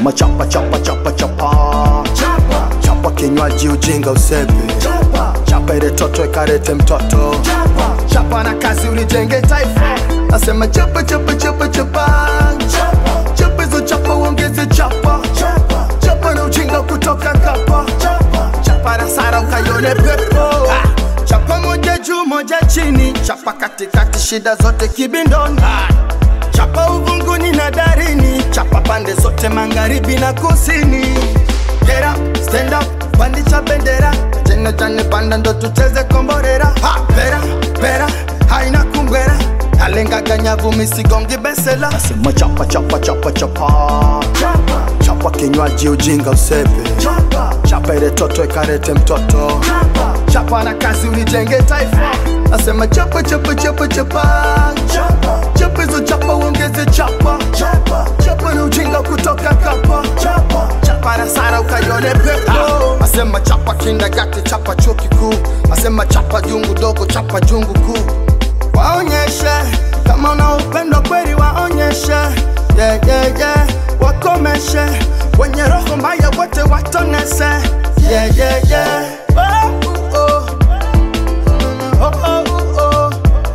Nasema chapa chapa chapa chapa chapa kinywaji ujinga usepe chapa ile toto ikarete mtoto chapa na kazi ulijenge taifa nasema chapa chapa chapa chapa chapa hizo chapa uongeze chapa chapa na ujinga kutoka kapa chapa na sara ukaione pepo chapa moja juu moja chini chapa katikati shida zote kibindoni chapa uvunguni na darini chapa pande zote magharibi na kusini Get up, stand up, pandisha bendera jena jane panda ndo tucheze komborera ha, pera, pera, haina kungwera nalengaga nyavu misigongi besela nasema chapa chapa chapa chapa chapa kinywaji ujinga usepe chapa ile toto ikarete mtoto chapa na kazi ulijenge taifa nasema chapa chapa chapa chapa chapa hizo chapa uongeze chapa chapa na ujinga kutoka kapa chapa na sara ukaione pepo nasema chapa kindagati chapa chuo kikuu nasema chapa jungu dogo chapa jungu kuu waonyeshe kama una upendo kweli waonyeshe yeah, yeah, yeah. wakomeshe wenye roho mbaya wote watonese yeah, yeah, yeah. Oh, oh. Oh, oh, oh.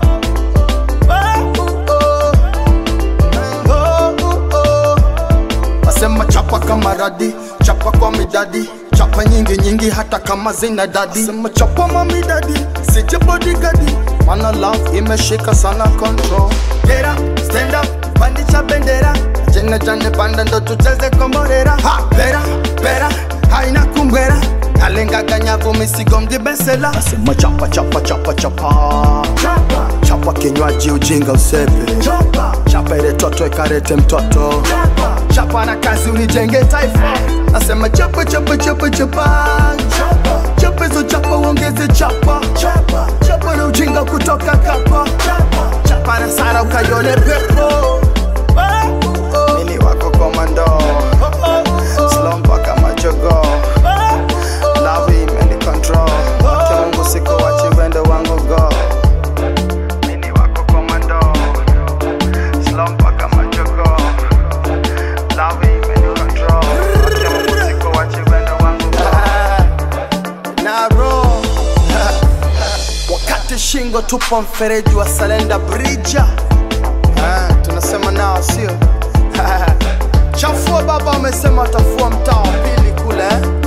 Oh, oh, oh. Oh, oh. Nasema chapa kama radi, chapa kwa midadi, chapa nyingi nyingi hata kama zina dadi. Sema chapa mamidadi, sije bodyguard, mana love imeshika sana control. Get up, stand up, pandisha bendera, jene jane panda ndo tucheze komborera. Ha, pera, pera, haina kumbwera, nalengaga nyavu misigongi besela. Nasema chapa chapa chapa chapa, chapa kinywaji ujinga usepe, chapa ile toto ikarete mtoto chapa na kazi ulijenge taifa nasema chapa chapa chapa chapa chapa hizo chapa uongeze chapa chapa na ujinga kutoka kapa chapa na sara ukaione pepo Mimi wako komando slow mpaka majogo love imeni control wake Mungu siko wachi wendo wangu go Mimi wako komando slow mpaka majogo love imeni control wake Mungu siko wachi wendo wangu go naro wakati shingo tupo mfereji wa salenda brija Ah, tunasema nao sio chafua baba wamesema watafua mtaa wa pili kule eh?